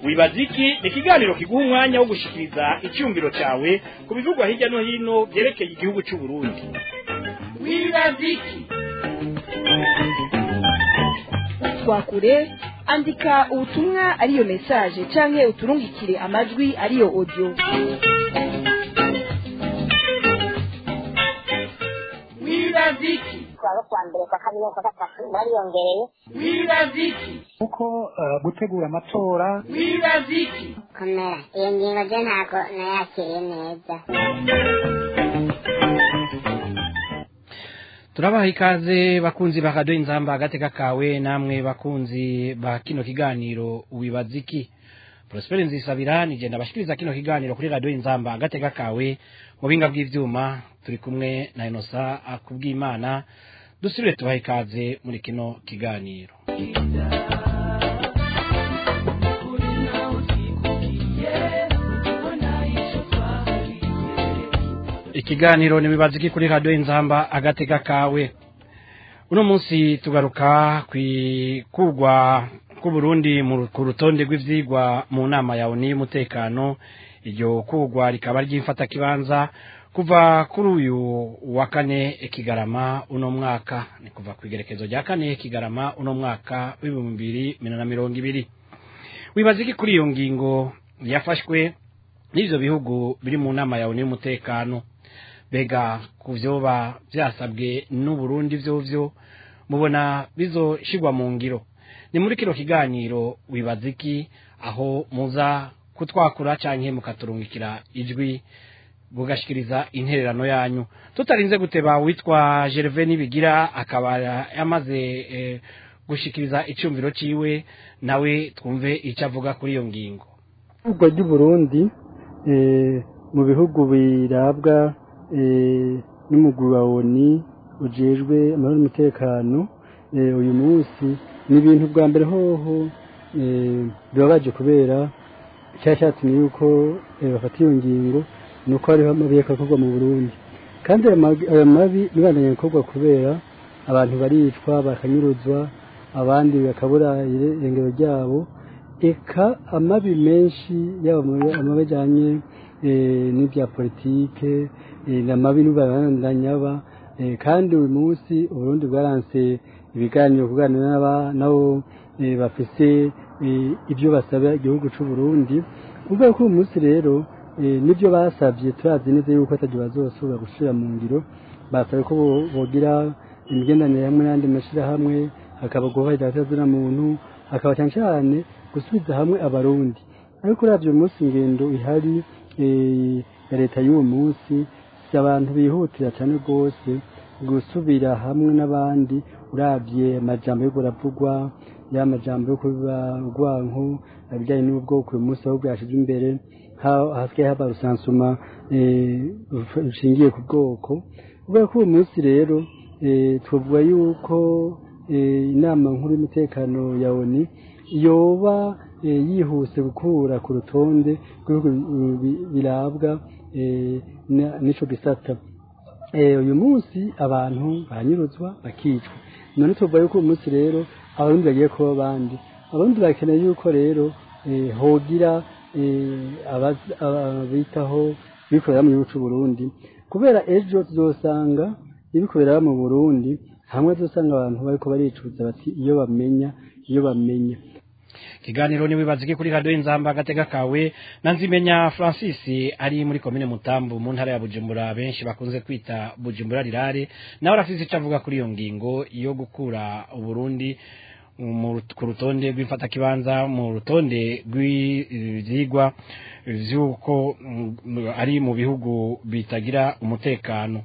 wibaza iki ni ikiganiro kiguha umwanya wo gushikiriza icyumviro cyawe ku bivugwa hirya no hino byerekeye igihugu cy'u Burundi wibaza iki twakure andika ubutumwa ariyo message canke uturungikire amajwi ariyo audio wibaza iki twaba kwa mbere kwa kabiri no kwa gatatu bariyongereye wibaza iki kuko eh, gutegura amatora wibaza iki komera iyo ngingo je ntabwo nayakiriye neza turabaha ikaze bakunzi ba radiyo inzamba agateka kawe namwe bakunzi ba kino kiganiro wibaza iki prosperi nzisabira nigenda bashikiriza kino kiganiro kuri radiyo inzamba agateka kawe mu binga bw'ivyuma turi kumwe na inosa akubw'imana dusubire tubaha ikaze muri kino kiganiro ikiganiro nibibaza iki kuri radiyo inzamba agateka kawe uno munsi tugaruka kwikugwa k'uburundi mu- ku rutonde rw'ivyigwa mu nama ya oni y'umutekano iryo kugwa rikaba ry'imfatakibanza kuva kuri uyu wa kane kigarama uno mwaka ni kuva ku igerekezo rya kane kigarama uno mwaka w'ibihumbi bibiri na mirongo ibiri wibaza iki kuri iyo ngingo yafashwe n'ivyo bihugu biri mu nama ya oni y'umutekano bega ku vyoba vyasabwe n'uburundi vyovyo mubona bizoshirwa mu ngiro ni muri kino kiganiro wibaza iki aho muza kutwakura canke mukaturungikira ijwi mugashikiriza intererano yanyu tutarinze guteba witwa Gervais Nibigira akaba yamaze eh, gushikiriza icumviro ciwe nawe twumve ico avuga kuri iyo ngingo ibihugu by'uburundi eh, mu bihugu birabwa eh, n'umugwi wa oni ujejwe amahoro n'umutekano eh, uyu munsi ni ibintu bwa mbere hoho eh, bibabaje kubera icyashatumye yuko eh, bafata iyo ngingo ni uko hariho amabi akorwa mu burundi kandi ayo mabi- ayo mabi nibandanye gukorwa kubera abantu baricwa bakanyuruzwa abandi bakabura irengero ryabo eka amabi menshi yaba mu- amabi ajyanye eh, n'ibya politike eh, n'amabi n'ubabandanya aba eh, kandi uyu munsi uburundi bwaranse ibiganiro kuganira n'aba- nabo eh, bafise eh, ibyo basaba igihugu cy'u Burundi ubwo ko uyu munsi rero eh, nibyo basabye turazi neza yuko atajya bazosubira gusubira mu ngiro basabye ko bo- bogira imigenderanire hamwe n'andi mashyirahamwe hakaba guhahira atazina muntu hakaba cyane cyane gusubiza hamwe abarundi ariko uravye uyu munsi ingendo ihari eh, ya leta y'uwo munsi si abantu bihutira cyane rwose gusubira hamwe n'abandi uravye amajambo yo kuravugwa ya majambo yo kuba urwanko ibijyanye n'ubwoko uyu munsi aho bwashize imbere ha- hasigaye haba rusansuma eh, ruf- rushingiye ku bwoko kubera ko uyu munsi rero eh, twavuga yuko eh, inama nkuru y'umutekano ya oni yoba eh, yihuse gukura ku rutonde rw'ibihugu bi- birabwa eh, na- n'ico gisata Eh, uyu munsi abantu baranyuruzwa bakicwa none tuvuga yuko uyu munsi rero abarundi bagiye kuba abandi abarundi bakeneye yuko rero eh, hogira eh, abaz- abitaho bikorera mu gihugu c'u Burundi kubera ejo tuzosanga ibikorera mu Burundi hamwe tuzosanga abantu bariko baricuza bati iyo bamenya iyo bamenya ikiganiro niwibaza iki kuri radiyo inzamba agatega kawe na nzimenya francis ari muri komine mutambu mu ntara ya bujumbura benshi bakunze kwita bujumbura rirare nawe arafise icyo avuga kuri iyo ngingo yo gukura uburundi mu- ku rutonde rw'imfatakibanza mu rutonde rw'ivyigwa vy'uko mm, ari mu bihugu bitagira umutekano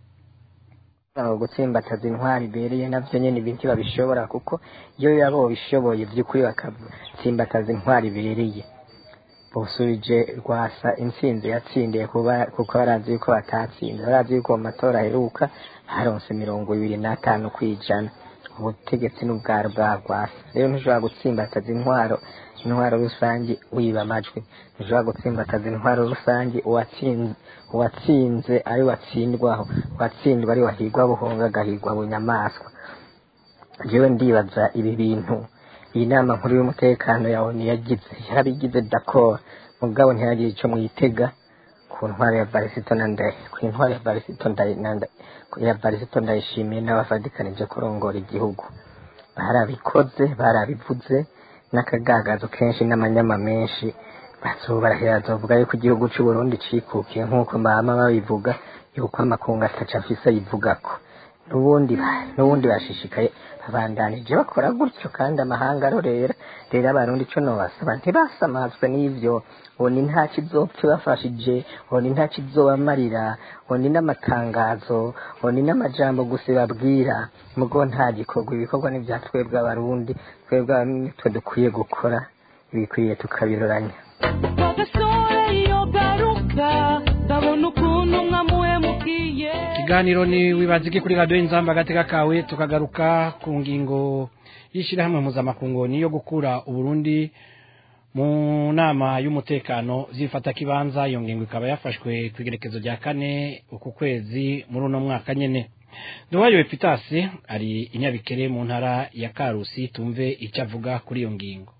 aho gutsimbataza intwari ibereye navyo nyene ibintu babishobora kuko iyo yabo bishoboye vy'ukuri bakatsimbataza intwari ibereye busubije rwasa intsinzi yatsindiye kuba kuko barazi yuko batatsinze barazi yuko mu matora aheruka haronse mirongo ibiri n'atanu kw'ijana ubutegetsi n'ubwaro bwa rwasa rero ntushobora gutsimbataza intwaro intwaro rusange wiba amajwi ntushobora gutsimbataza intwaro rusange uwatsinze uwatsinze ari watsindwaho uwatsindwa ari wahigwa buhonga agahigwa bunyamaswa jewe ndibaza ibi bintu iyi nama nkuru y'umutekano ya onu yagize yarabigize d'accord mugabo ntihagire ico mwitega ku ntwaro ya barisito na ndaye ku ntwaro ya barisito ndaye na Ndaye- ya barisito ndayishimiye n'abafadikanije kurongora igihugu barabikoze barabivuze n'akagagazo kenshi n'amanyama menshi bazobarahira bazovuga yuko igihugu c'u Burundi cikukiye nk'uko mama babivuga yuko amakungu ataca afise ayivugako n'ubundi ba- n'ubundi bashishikaye babandanije bakora gutyo kandi amahanga arorera rero abarundi ico nobasaba ntibasamazwe n'ivyo oni nta kizopfa ibafashije oni nta kizobamarira oni n'amatangazo oni n'amajambo gusa babwira mugo nta gikorwa ibikorwa ni vya twebwe abarundi twebwe abarundi twe dukwiye gukora ibikwiye tukabiroranya profesore iyo garuka ndabona ukuntu mwamuhemukiye ikiganiro ni wibaziki kuri radiyo inzamba agateka kawe tukagaruka ku ngingo y'ishyirahamwe mpuzamakungu niyo gukura uburundi mu nama y'umutekano zifata kibanza iyo ngingo ikaba yafashwe ku igerekezo rya kane uku kwezi muri uno mwaka nyene nduwayo epitasi ari inyabikere mu ntara ya karusi tumve icyo avuga kuri iyo ngingo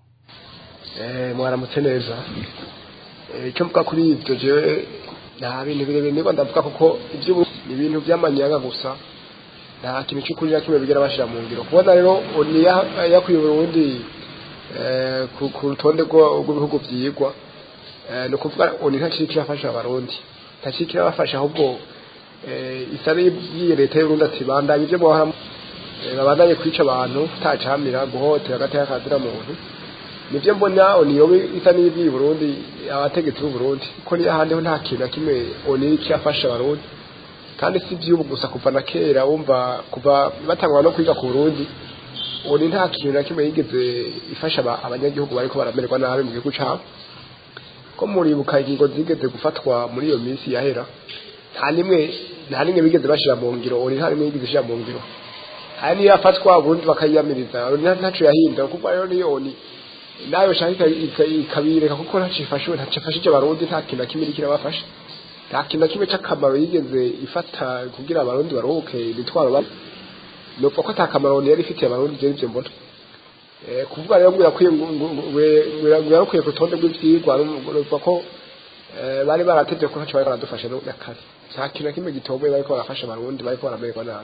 Eh, mwaramutse neza Eh, icyo mvuga kuri ibyo jewe nta bintu birebire niko ndavuga kuko ibyo ni ibintu by'amanyanga gusa nta kintu cy'ukuri na kimwe bigera bashyira mu ngiro kubona rero oni ya- yakwiye uburundi eh, ku ku rutonde rwo- rw'ibihugu byigwa eh, ni ukuvuga oni nta kintu kirafasha abarundi nta kintu kirabafasha ahubwo eh, isa n'iyiye leta y'uburundi ati bandanye ibyo mwahora eh, babandanye kwica abantu utacamira guhotera agateka kazira muntu nibyo mbona oni yobe isa n'ibyi Burundi abategetsi b'u Burundi ko ni ahandi ho nta kintu na kimwe oni cyafasha abarundi kandi si by'ubu gusa kuva na kera wumva kuva batangwa no kwiga ku Burundi oni nta kintu na kimwe yigeze ifasha aba- abanyagihugu bariko baramererwa nabi mu gihugu cabo ko muribuka ingingo zigeze gufatwa muri iyo minsi yahera nta nimwe nta nimwe bigeze bashira mu ngiro oni nta nimwe yigeze ishira mu ngiro hari niyo yafatwa ubundi bakayiyamiriza oni nta- ntaco yahinda kuko rero niyo oni nayo shaka ikabireka kuko ntacifashe ntacifashije abarundi nta kintu na kimwe iriko irabafasha nta kintu na kimwe c'akamaro yigeze ifata kugira abarundi baruhuke imitwaro bari nopfa ko ata kamaro yari ifitiye abarundi je nivyo mbona Eh, kuvuga rero ngo irakwiye ngo yarakwiye ku rutonde rw'ivyigwa nopfa ko eh, bari baratevye ko ntaco bari baradufasha no na kare nta kintu na kimwe gitomboye bariko barafasha abarundi bariko baramererwa nabi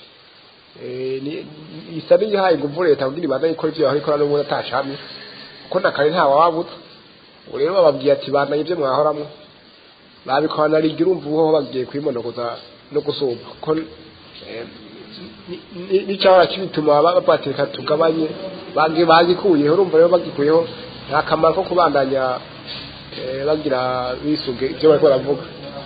Eh, ni- isa n'iyihaye inguvu leta kugira ibandanye ikora ivyo yahora ikora n'ubundi atacamye ko na kare nta wawabuza ubu rero bababwiye ati bandanye ibyo mwahoramwo babikora rigira urumva uho bagiye kwimonogoza no gusumba kuko eh, ni- ni- n'icahora kibituma babateka tugabanye bagi- bagikuyeho urumva rero bagikuyeho nta kamaro ko kubandanya eh, bagira bisunge ibyo bariko baravuga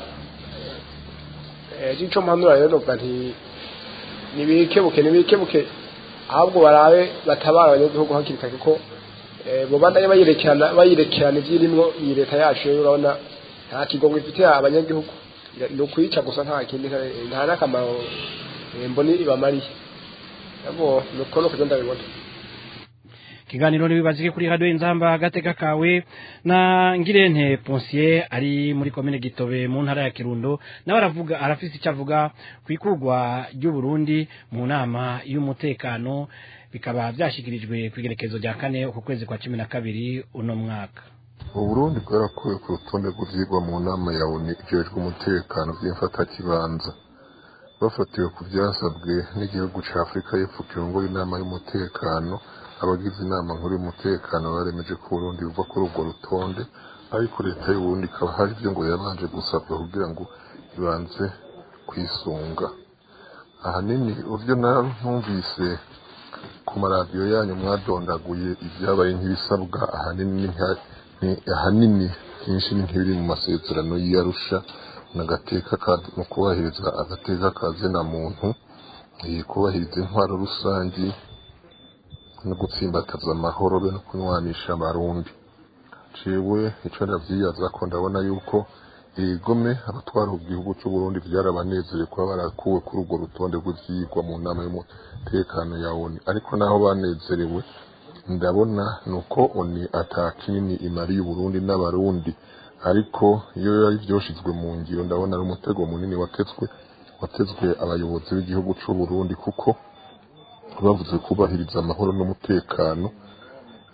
Eh, ico mpanura rero novuga nti nibikebuke nibikebuke ahubwo barabe batabara abanyagihugu hakiri kare kuko eh, bo bandanye bayirekerana bayirekerana ivyirimwo iyi leta yacu rero urabona nta kigongo ifitiye abanyagihugu ni ukwica gusa nta kindi nta- nta n'akamaro eh, mboni ibamariye abo nuko no kugenda bibona ikiganiro ntibibazike kuri radiyo inzamba agateka kawe na ngirente ponsiye ari muri komine gitobe mu ntara ya kirundo nawe aravuga arafise icyo avuga ku ikugwa ry'uburundi mu nama y'umutekano bikaba byashyikirijwe ku igerekezo rya kane uku kwezi kwa cumi na kabiri uno mwaka uburundi bwarakuwe ku rutonde rw'ivyigwa mu nama ya oni ijejwe umutekano vy'imfatakibanza bafatiwe ku vyasabwe n'igihugu ca afurika y'epfo kirongoye inama y'umutekano abagize inama nkuru y'umutekano baremeje ko uburundi buva kuri urwo rutonde ariko leta y'uburundi ikaba hari ivyo ngo yabanje gusabwa kugira ngo ibanze kwisunga ahanini uvyo numvise ku maradiyo yanyu mwadondaguye ibyabaye nk'ibisabwa ahanini nta- ni- ahanini byinshi ni nk'ibiri mu masezerano y'iyarusha n'agateka ka- mu kubahiriza agateka ka zina muntu eh, kubahiriza intwaro rusangi no gutsimbataza amahoro be no kunywanisha abarundi jewe ico ndavyiyaza ko ndabona yuko igome abatwara igihugu c'u Burundi vyarabanezeye kuba barakuwe kuri urwo rutonde rw'ivyigwa mu nama y'umutekano ya ONU ariko naho banezerewe ndabona nuko ONU ata kinini imariye Uburundi n'abarundi ariko iyo yari vyoshizwe mu ngiro ndabona ari umutego munini watezwe watezwe abayobozi b'igihugu c'u Burundi kuko bavuze kubahiriza amahoro n'umutekano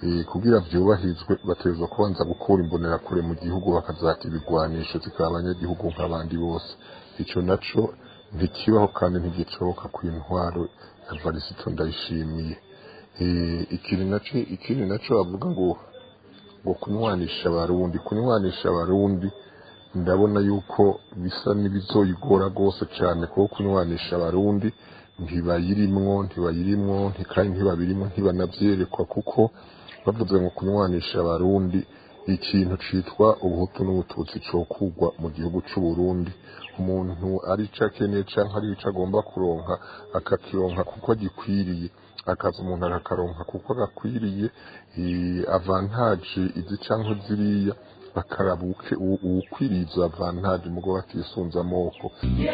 eh, kugira vyubahirizwe bategerezwa kubanza gukura imbonerakure mu gihugu bakazata ibigwanisho zikaba abanyagihugu nk'abandi bose ico naco ntikibaho kandi ntigicoboka ku intwaro ya varisito ndayishimiye Eh, ikindi naco ikindi naco bavuga ngo ngo kunywanisha abarundi kunywanisha abarundi ndabona yuko bisa n'ibizoyigora rwose cyane kuko kunywanisha abarundi ntibayirimwo ntibayirimwo nti- kandi ntibabirimwo ntibanavyerekwa kuko bavuze ngo kunywanisha abarundi ikintu citwa ubuhutu n'ubututsi cokugwa mu gihugu c'uburundi umuntu ari ico akeneye canke ari ico agomba kuronka akakironka kuko gikwiriye akaza umuntu akakaronka kuko gakwiriye eh, avantage izi canke ziriya bakaraba uwuke- uwu- uwukwiriye izo avantage mugo batisunze amoko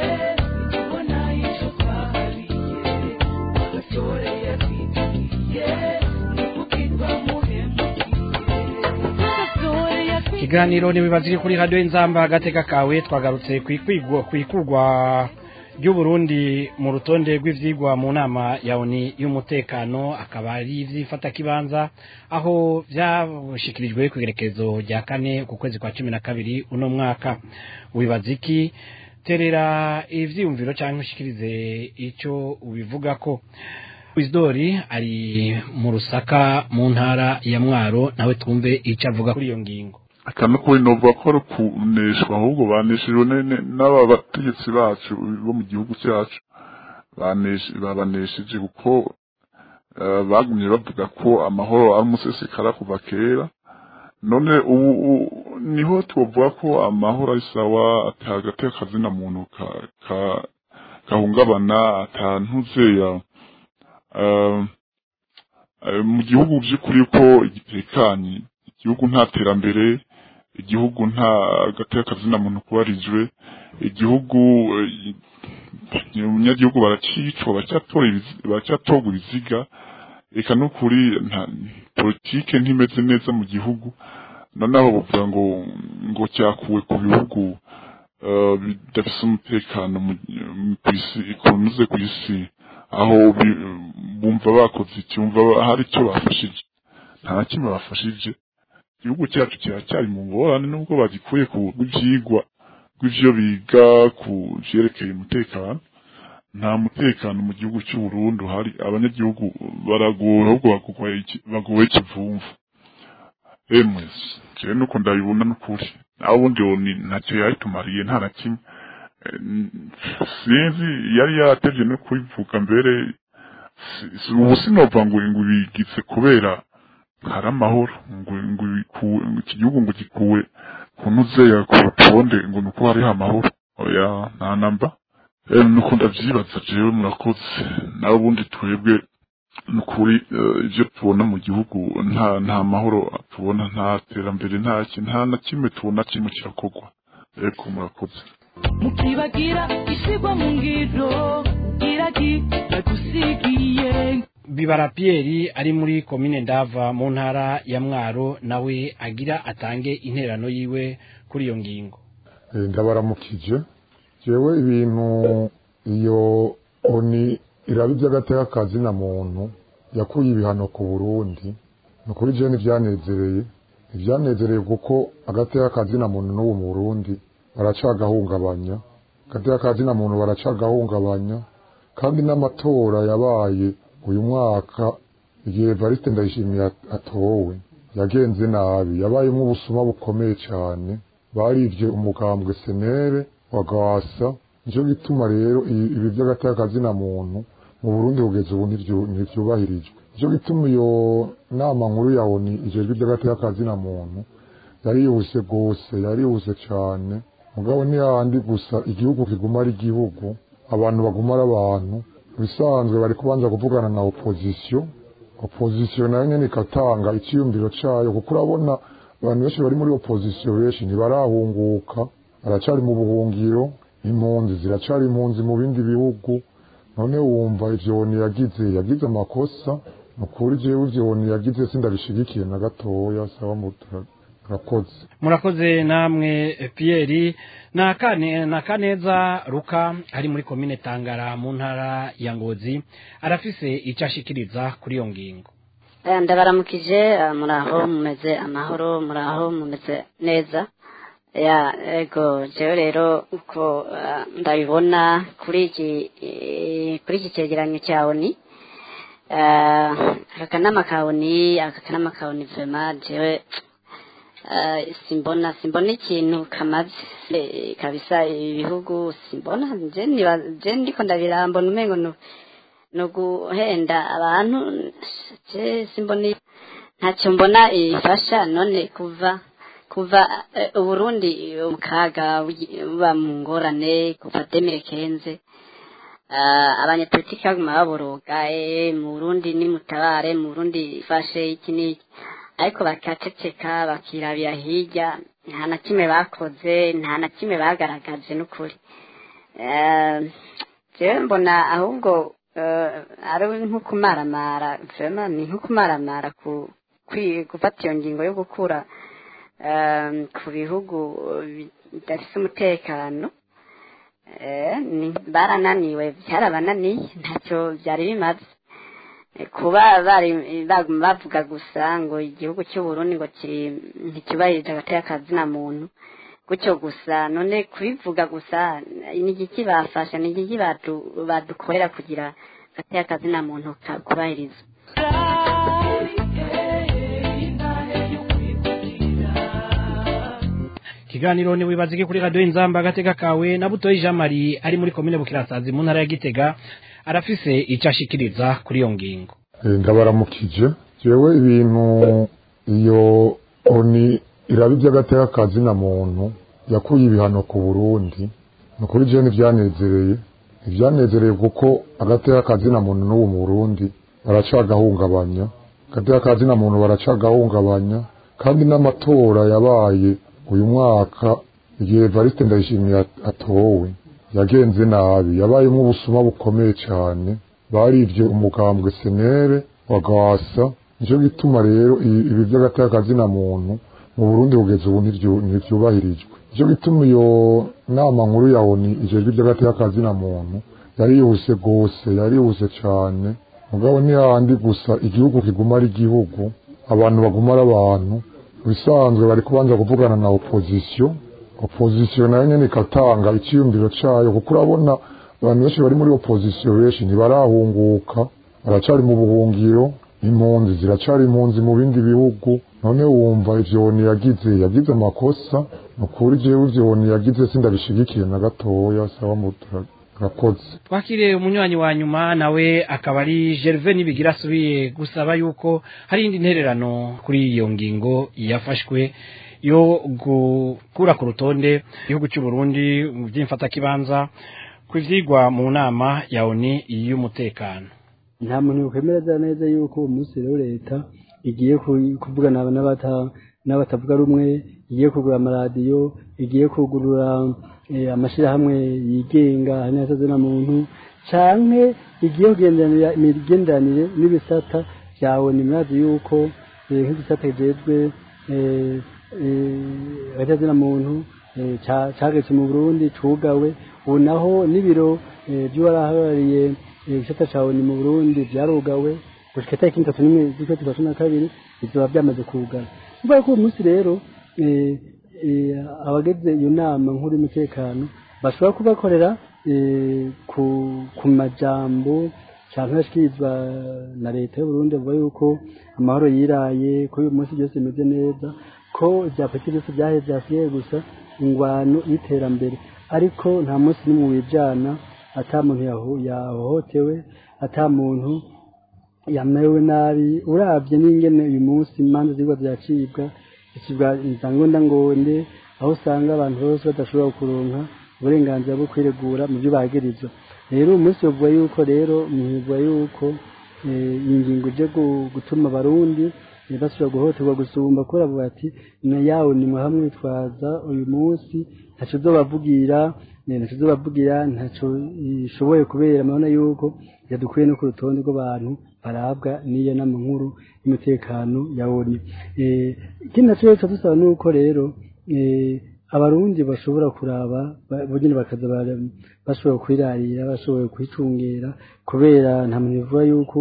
ikiganiro ntibibazike kuri radiyo y'inzamba agateka kawe twagarutse ku ikwigwa- ku ikugwa ry'uburundi mu rutonde rw'ivyigwa mu nama ya oni y'umutekano akaba ari ivy'ifatakibanza aho vyashikirijwe ku igerekezo rya kane ku kwezi kwa cumi na kabiri uno mwaka wibaza iki terera ivyiyumviro canke ushikirize ico ubivugako Wizdori ari mu rusaka mu ntara ya Mwaro nawe twumve ico avuga kuri iyo ngingo akantu kuri novuga ko ari kuneshwa ahubwo baneshejwe ne- n'aba bategetsi bacu bo mu gihugu cyacu banesh- babanesheje kuko eh, bagumye bavuga ko amahoro ari umusesekara kuva kera none ubu u- niho twovuga ko amahoro ari sawa atagateka akazina muntu ka- ka- gahungabana atantuzeya eh, eh, mu gihugu by'ukuri ko gitekanye igihugu nta terambere igihugu nta gateka kazina muntu kubarijwe igihugu eh, umunyagihugu baracicwa baracyatora ibizi- baracyatorwa ibiziga reka n'ukuri nta- politike ntimeze neza mu gihugu noneho bavuga ngo ngo cyakuwe ku bihugu eh, bidafise umutekano mu- mu- kw'isi ikunuze ku isi aho bi- bumva bakoze iki bumva hari icyo bafashije nta na kimwe bafashije igihugu cyacu kiracyari mu ngorane nubwo bagikuye ku rw'ivyigwa rw'ivyo biga ku vyerekeye umutekano nta mutekano mu gihugu cy'u Burundi uhari abanyagihugu baragowe ahubwo bagowe iki- bagowe ikivumvu emwe jewe nuko ndabibona n'ukuri naho ubundi uwo ni ntacyo yayitumariye nta na kimwe Eh, n- sinzi yari yaratevye no kubivuga mbere si- si- ubu sinova ngo ngo bigize kubera hari amahoro ngo ngo bikuwe ngo iki gihugu ngo gikuwe kunuzeya ku rutonde ngo nuko hariho amahoro oya nta namba eh nuko ndavyibaza jewe murakoze nawe ubundi twebwe nukuri eh, ivyo tubona mu gihugu nta nta mahoro tubona nta terambere nta ki- nta na kimwe tubona kimwe kirakorwa eko murakoze mukibagira isigwa mu ngiro iragi bagusigiye bibara Pierre ari muri komine ndava mu ntara ya Mwaro nawe agira atange intererano yiwe kuri iyo ngingo Eh, ndabaramukije jewe ibintu iyo oni iraba iby'agateka kazina muntu yakuye ibihano ku burundi ni ukuri jewe ntivyanezereye ntivyanezereye kuko agateka kazina muntu n'ubu mu burundi baracagahungabanya agateka kazina muntu baracagahungabanya kandi n'amatora yabaye uyu mwaka igihe Evariste Ndayishimiye at- atowe yagenze nabi yabayemwo ubusuma bukomeye cyane barivye umugambwe senere wa gwasa nico gituma rero i- ibi vy'agateka kazina muntu mu Burundi kugeza ubu ntivyu- ntivyubahirijwe nico gituma iyo nama nkuru ya ONU ijejwe ivy'agateka kazina muntu yarihuse gose yarihuse cane mugabo ni handi gusa igihugu kiguma ari igihugu abantu baguma ari abantu bisanzwe bari kubanza kuvugana na opposition opposition nayo nyene ikatanga iciyumviro cayo kuko urabona abantu benshi bari muri opposition benshi ntibarahunguka baracari mu buhungiro impunzi ziracari impunzi mu bindi bihugu none wumva ivyo oni yagize yagize amakosa nukuri jewe ivyo oni yagize sindabishigikiye na gatoya sawa murakoze murakoze namwe eh, Pierre na kane na kaneza ruka ari muri komine Tangara mu ntara ya Ngozi arafise icyo ashikiriza kuri iyo ngingo Eh, ndabaramukije eh, muraho mumeze amahoro muraho mumeze neza ya ego jewe rero uko eh, ndabibona kuri iki eh, kuri iki cegeranyo cya oni eh, aka kanama ka oni aka kanama ka oni vema jewe eh, simbona simbona ikintu kamaze Eh, kabisa ibihugu simbona je niba je ndiko ndabirambona umengo nu no guhenda abantu je simbona ntacyo mbona ifasha none kuva kuva eh, uburundi mu kaga bugi- buba mu ngorane kuva demire kenze uh, abanyapolitiki baguma baboroga eh, mu burundi ni mutabare mu burundi ifashe iki n'iki ariko bakaceceka bakirabira hirya nta na kimwe bakoze nta na kimwe bagaragaje n'ukuri Eh, jewe mbona ahubwo eh, ari nko kumaramara vraiment ni nko kumaramara ku kwi- gufata iyo ngingo yo gukura eh, ku bihugu bidafite umutekano eh, ni- barananiwe byarabananiye ntacyo byari bimaze Eh, kuba bari baguma bavuga gusa ngo igihugu cy'uburundi ngo kiri nticyubahirije agateka kazina muntu gutyo gusa none kubivuga gusa ni igiki bafasha ni igiki badu- badukorera kugira agateka kazina muntu ka- kubahirizwa ikiganiro ni wibazike kuri radiyo inzamba agatega kawe na butoyi jean marie ari muri komine bukirasazi mu ntara ya gitega arafise icyo ashikiriza kuri iyo ngingo Eh, ndabaramukije jewe ibintu iyo oni iraba iby'agateka kazi na muntu yakuye ibihano ku burundi ni ukuri jewe ntivyanezereye ntivyanezereye kuko agateka kazi na muntu n'ubu mu burundi baracagahungabanya agateka kazi na muntu baracagahungabanya kandi n'amatora yabaye uyu mwaka igihe evariste ndayishimiye at- atowe yagenze nabi yabayemo ubusuma bukomeye cyane barivye umugambwe senere wa gwasa nico gituma rero i- ibi vy'agateka kazina muntu mu burundi kugeza ubu ntivyu- ntivyubahirijwe nico gituma iyo nama nkuru ya oni ijejwe ivy'agateka kazina muntu yarihuse gose yarihuse cane mugabo ni handi gusa igihugu kiguma ari igihugu abantu baguma ari abantu bisanzwe bari kubanza kuvugana na opozisiyo opozisiyo nayo nyene ikatanga iciyumviro cayo kuko urabona abantu benshi bari muri opozisiyo benshi ntibarahunguka baracari mu buhungiro impunzi ziracari impunzi mu bindi bihugu none wumva ivyoni yagize yagize amakosa ni ukuri jewe ivyoni yagize sindabishigikiye na gatoya sawa murakoze twakiriye umunywanyi wa nyuma nawe akaba ari gerve nibigira asubiye gusaba yuko hari indi ntererano kuri iyo ngingo yafashwe yo gukura ku rutonde igihugu cy'u Burundi mu by'imfatakibanza ku ivyigwa mu nama ya oni y'umutekano nta muntu yokwemera neza yuko uwo munsi rero leta igiye ku- kuvugana n'abata- n'abatavuga rumwe igiye kugura amaradiyo igiye kugurura eh, amashirahamwe yigenga n'ayatazina muntu canke igiye kugenderanira imigenderanire n'ibisata vyawe nimurazi yuko eh, nk'igisata kijejwe eh, eh, ayatazina muntu eh, ca- cageze mu burundi cugawe ubu naho n'ibiro eh, vy'uwarahagarariye ibisata cawe ni mu burundi vyarugawe gushika itariki itatu n'imwe z'ukwezi kwa cumi na kabiri bizoba byamaze kugara kuvuga ko uyu munsi rero eh, eh, abageze iyo nama nkuru y'umutekano bashobora kubakorera eh, ku ku majambo canke ashikirizwa na leta y'uburundi avuga yuko amahoro yiraye ko uyu munsi byose bimeze neza ko ibya politiki byose byaheze byasigaye gusa ingwano y'iterambere ariko nta munsi n'umwe wijana ata muntu yaho- yahohotewe ata muntu yamerewe nabi urabye n'ingene uyu munsi imanza zirwa ziracibwa zicibwa inzangonda ngonde aho usanga abantu bose badashobora kuronka uburenganzira bwo kwiregura mu byo bagirizwa rero uyu munsi bavuga yuko rero muvuga yuko eh, iyi ngingo ije gu- gutuma abarundi eh, basubira guhohoterwa gusumba kubera bavuga ati na yawe ni hamwe twaza uyu munsi ntaco uzobavugira eh, ntaco uzobavugira ntaco ishoboye kubera murabona yuko yadukuye no ku rutonde rw'abantu barabwa n'iyo nama nkuru y'umutekano ya oni Eh, ikindi naco rero dusaba nuko rero eh, abarundi bashobora kuraba ba- bonyene bakaza bara- bashobora kwirarira bashoboye kwicungera kubera nta muntu bivuga yuko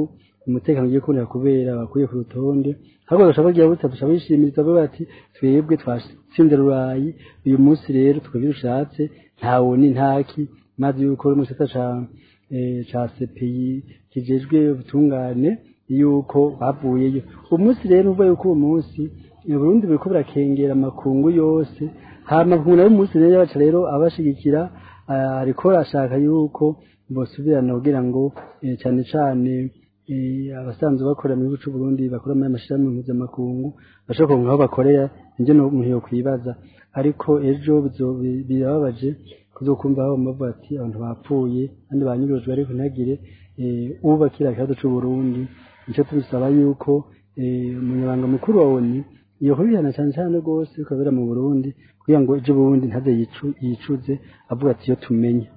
umutekano ugiye kubonera kubera bakuye ku rutonde ahubwo bashaka kugira butatu bashaka bishimiriza bavuga bati twebwe twatsinze rurayi uyu munsi rero twebwe dushatse ntawo ni ntaki maze yuko mu gisata ca eh, ca CPI kijejwe ubutungane yuko bavuyeyo uwo munsi rero uvuga yuko uwo munsi i Burundi buriko burakengera amakungu yose hama makungu nayo umunsi rero yabaca rero abashigikira ah, ariko arashaka yuko bosubirana kugira ngo eh, cane cane eh, abasanzwe bakora mu gihugu c'u Burundi bakora muri amashirahamwe mpuzamakungu bashobora kuronka aho bakorera nivyo no umuntu yokwibaza ariko ejo bizo- bi- birababaje kuzokumva aho bavuga ati abantu bapfuye kandi banyurujwe ariko ntagire eh, ubakira ikibazo c'u Burundi nico tubisaba yuko eh, umunyabanga mukuru wa ONU yohubihana cyane cyane rwose ukabera mu Burundi kugira ngo ejo Burundi ntaze yicu- yicuze avuga ati iyo tumenye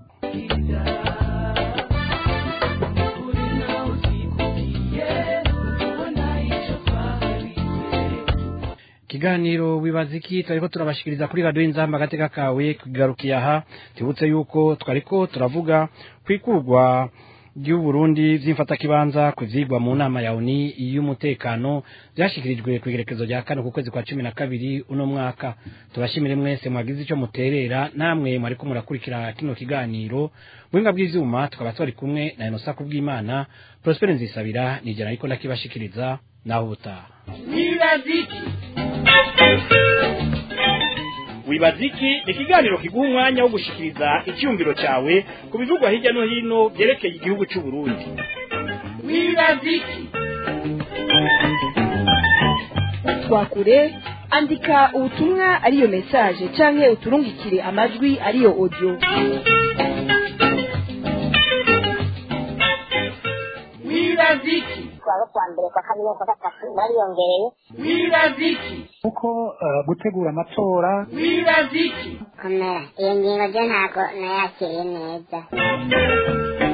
ikiganiro wibaza iki twariko turabashikiriza kuri radiyo inzamba agateka kawe kugarukiye aha tubutse yuko twariko turavuga kwikurwa ry'uburundi vy'imfatakibanza ku vyigwa mu nama ya uni y'umutekano vyashikirijwe ku igerekezo rya kane ku kwezi kwa cumi na kabiri uno mwaka tubashimire mwese mwagize ico muterera namwe mwariko murakurikira kino kiganiro buhinga bw'ivyuma tukaba twari kumwe na enosa kubw'imana prospere nzisabira nijana ariko ndakibashikiriza naho ubutaha wibaziki wibaziki ni ikiganiro kiguha umwanya wo gushikiriza icyumviro cyawe ku bivugwa hirya no hino byerekeye igihugu cy'u Burundi wibaziki twakure andika ubutumwa ariyo message canke uturungikire amajwi ariyo audio wibaziki kuwa kwa mbere kwa kabiri kwa gatatu bariyongereye wibaziki kuko eh, gutegura amatora wibaziki komera iyo ngingo ryo ntabwo nayakiriye neza